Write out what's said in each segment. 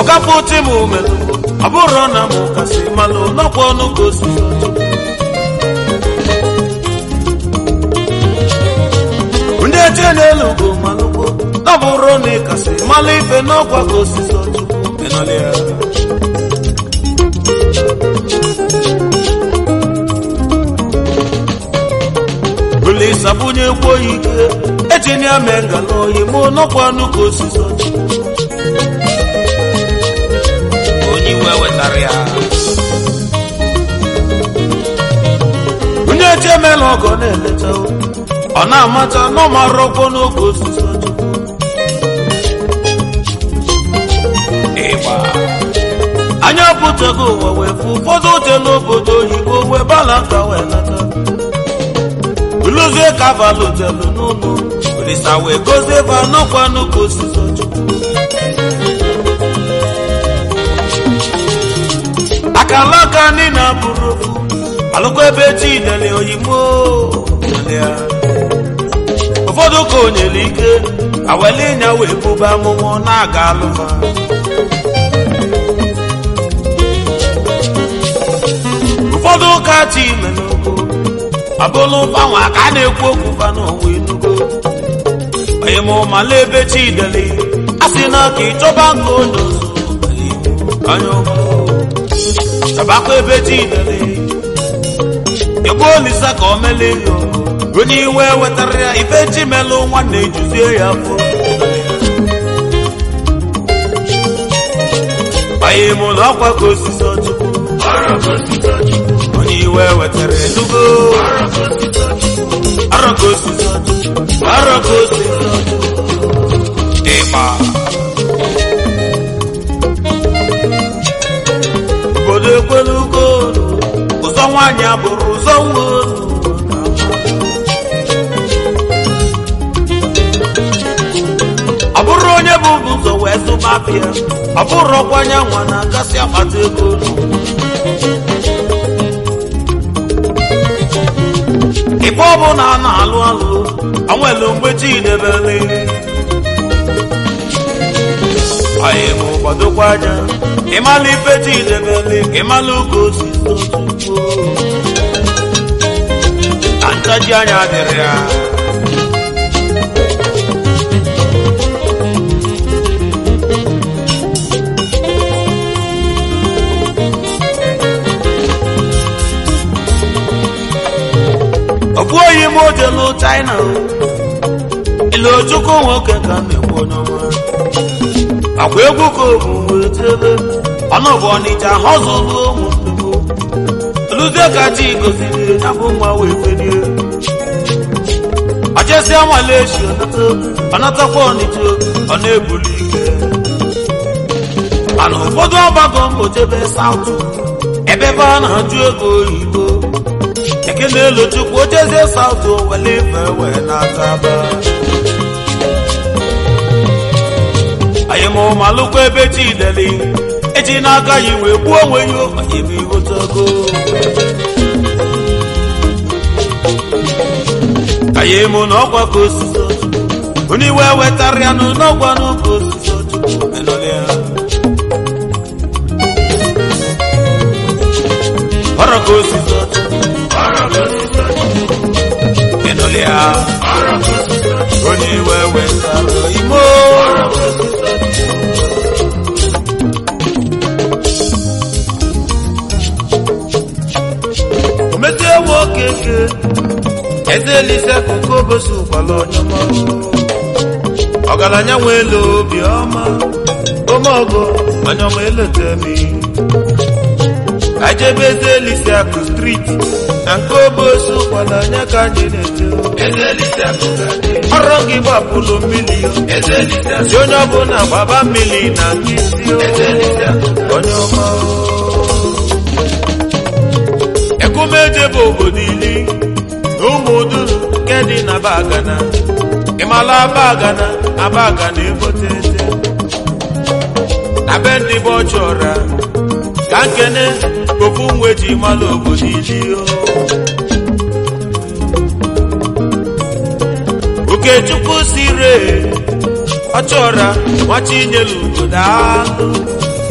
ọkafọ ti m melụ ọ bụrụ na m kasị malụ n'ọkwa ọnụ ka osisi ndị eche n'elu bụ malụkwo ọ bụrụ na ị kasị malụ ife n'ọkwa ka osisi ọchukwu ịnọlị ya Olisa bunye kwuo ike ejini ya mee ngala oyi mụ n'ọkwa ọnụ ka osisi ọchukwu onye iwe wetara ya onye eche emela ọgọ na-eleta ọ na-amata na ọ mara ọkwọ n'oge osisi ọchukwu ịgba anya pụtago ụwa wee fụ ụfọdụ oche n'obodo oyibo wee bala nka wee lata uluzie kavalụ jelu n'ụlọ olisa wee gozie va n'ọkwa n'oge osisi ọchukwu akala aka ndị na-abụrụ ofu alụkwa ebe chi dele oyimo ụfọdụ ka o nyere ike awele ịnya wee bụba amụmụ na-aga alụma ụfọdụ ụka chi mere okwu abụlụ gbanwe ka a na-ekwu okwu fa n'onwe enugo onye ma ụmala ebe chi dele a sị na ka ịchọba nke onye ozu anya ọhụrụ tabakwa ebe ji dere egbu olisa ka o mele yo onye iwe wetara ya ife ji melụ nwanne ejuzie ya afọ banye m ụlọ ọkwa ka osisi ọchukwu onye iwe wetara elugo arọ ka osisi ọchukwu arọ ka osisi ọchukwu ịgba obodo ekwelu ugolu ụzọ nwaanyị abụrụ ụzọ nwa ọ bụrụ onye bụ ụzọ wee zụba afịa ọ bụrụ ọkwanye nwa na-agasị akpata ego ife ọbụla a na-alụ alụ onwere mgbe chi debere anyị mụ gbadokwa anya ịmalụ ife chi debere ịmalụ ka o si na ntaji anya dịrị ya ọbụ oyi m ojelu china ilu chukwu nwoke ka na-ekwu onye ọma akwa egwu ka omume tebe ọnụbụ ọnịcha họzụlụ ụmụnnukwu luzie ka chi goziri ya bụ nwa wee felie ọchesịa malaysia ọnatakwa ọnịcha ọ na-ebuli ike mana ụfọdụ ọgbago mbọ jebe saụtụ ebe ebe a na-ajụ ego oyibo ekene elu chukwu ochezie saụtụ wele ife wee na-ataba anyị ma ụmalụkwa ebe chi deli eji n'aka ya wee gbuo onwe ya anyị bụ ihotago anyị mụ na ọkwa ka osisi onye iwe wetara ya n'ọgwa n'ụka osisi ọchukwu enọlị ya ọrụ ka osisi ọchukwu enọlị ya onye iwe wetara imo omete ewu okeke eze elise koko bosi ụkwala ọnyọma ọgaranya nwele obi ọma omeọgọ ọnyọma eletemi ajebe eze elise akụ striti na nke obosi ụkwala anya ka anyị na-eje ọrụ gị gbapụlụ mmiri si onye ọbụla gbaba mmiri na nkịtị onye ọma ekumeje bụ obodo ili na ụmụ duru nke dị na bagana ịmala bagana na bagana ebote ete na be ndị bụ ọchọra ka nkene ofu nwe ji mala obodo ili o okechukwu sire ọchọra nwachinyelu obodo alụ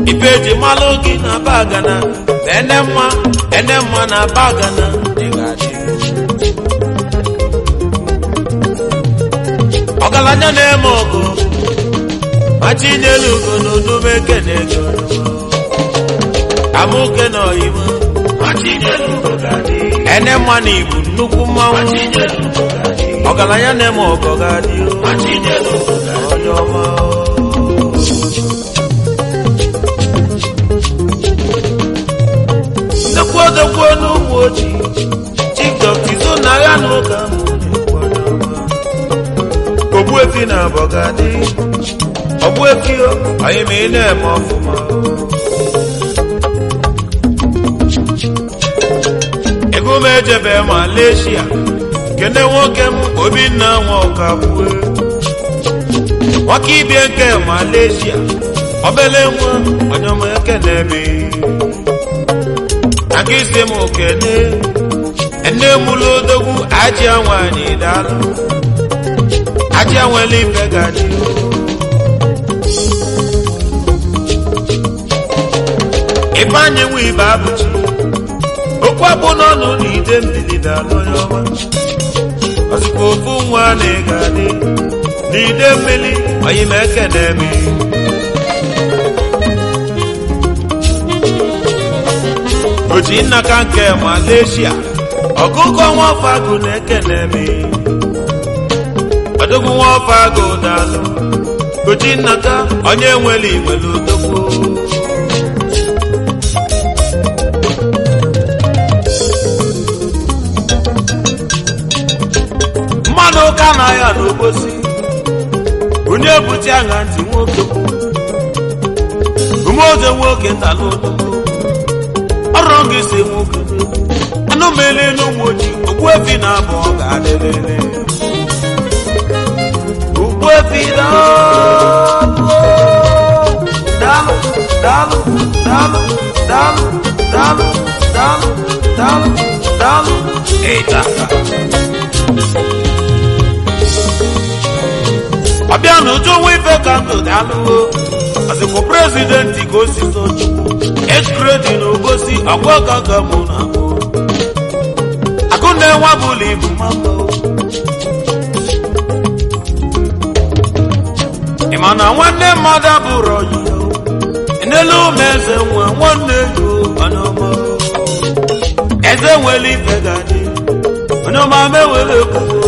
ife eji malụ gị na bagana na ene mma ene mma na bagana ị ga-adị ọgaranya na-eme ọgụ ma chinyelu ugo na onume kene ego amụke na oyibo ene mma na ibu nnukwu mmanwụ ọgaranya na-eme ọgọ ga-adị onye ọma nnukwu odogwu n'ụmụ ojii chikdọkizo na agha na ụka ogbuefi na abọ ga-adị ogbuefi anyị ma ị na-eme ọfụma ego m ejebe Malaysia kene nwoke m obinna nwa ọkagbue nwaka ibie nke Malaysia obele nwa onyoma ekenebe aka isi m kene ene mụlụ odogwu ajịa nwanyị daalụ ajịa nwere ife gaji ifeanyị nwe ibe abụchi okwu abụ n'ọnụ na ide mbili daalụ onye ọma ozikwa ofu nwa na-ega adị n'ide mmiri oyi m ekene eme oji nnaka nke Malaysia ọkụkọ nwafọ agụ na-ekene eme odogwu nwafọ agụ daalụ oji nnaka onye nwere igwere odogwu mmanụ ụka na ya n'obosi onye bute aṅa ntị nwoke umeoze nwoke tala odogwu ọrụ gị si nwoke anụ mele n'ụmụ ojii ogbuefi na abụọ ga-adịrịrị ogbuefi daalụ daalụ daalụ daalụ daalụ daalụ daalụ daalụ daalụ ịtaka ọbịa n'ụjọ nwa ife ka ndụ daalụwo ọzịkwa prezidenti ka o si sochukwu eskredi na obosi ọgwa kaka mụ na mụ akụ na-enwe bụla ibu mama ị ma na nwanne mmadụ abụrụ ọyị n'elu ụmụ eze nwa nwanne ego onye ọma eze nwere ife ga-adị onye ọma mewere ekwuo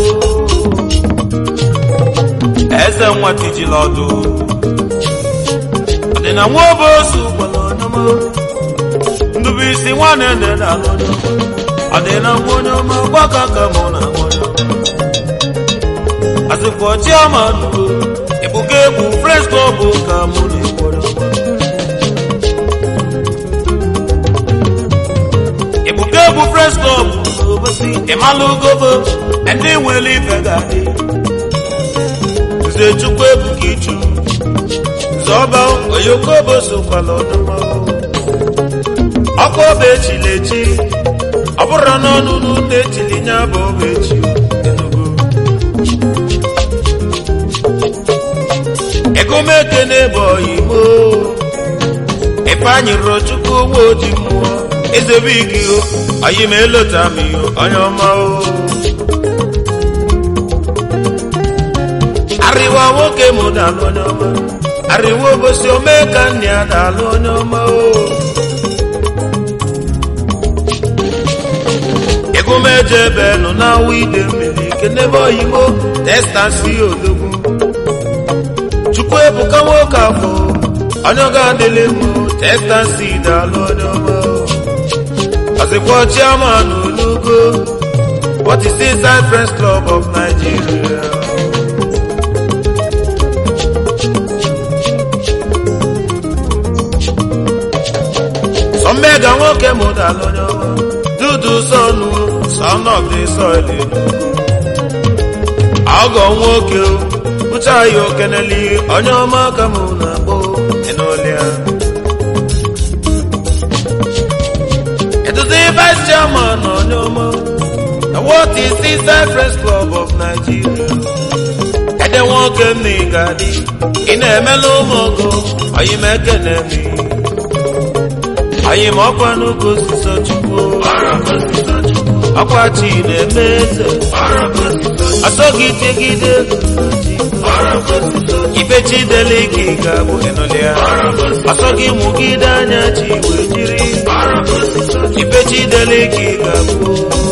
eze nwa tijila ọdụ ọdịna nwa obosu gwara onyeọma ndụbụisi nwanne nne na alụ ọdịna nwa onye ọma gbaka ka mụ na onye azịkwa chiama nugo ebuka egwu fresco bụ ka mụ na ekwere ebuka egwu fresco bụ n'obosi ịmalụ gobo ndị nwere ife ga-adị nze chukwu ebuka ichu zọba oyokobo sokwala ọdụma ọkụ ọba echila echi ọ bụrụ n'ọnụ n'ụlọ echili nya bụ ọba echi enugu egomeke na-ebe oyimo ifeanyị rụrụ chukwu nwa oji mmụọ ezebe igio oyi ma elota m iyo onye ọma o arịwa nwoke mụ dalụ onye ọma arịwa obosi omee ka nne ya dalụ onye ọma o egomeje ebe nọ na-awụ ide mmiri kenebe oyibo testansi odogwu chukwu ebuka nwoke afọ onye ọga adịlị mụ testansi dalụ onye ọma ọzịkwa chairman olugo what is inside Friends Club of Nigeria Omega nwoke mụtara onye ọma dudu sọnụ son of the soil ọgọ nwoke bụcha ya okeneli onye ọma ka mụ na-akpọ enolea eduzi vice chairman onye ọma na what is inside Friends Club of Nigeria ede nwoke m na ịgadị ị na-emela ụmụ ọgọ oyimekene mi anyị ma ọkwa n'oge osisi chukwu ọkwa chi na-eme eze asọghị tegide ibe chidele ka ị ga-abụ ịnụlịa asọghị mụgide anya chi wee jiri ibe chidele ka ị ga-abụ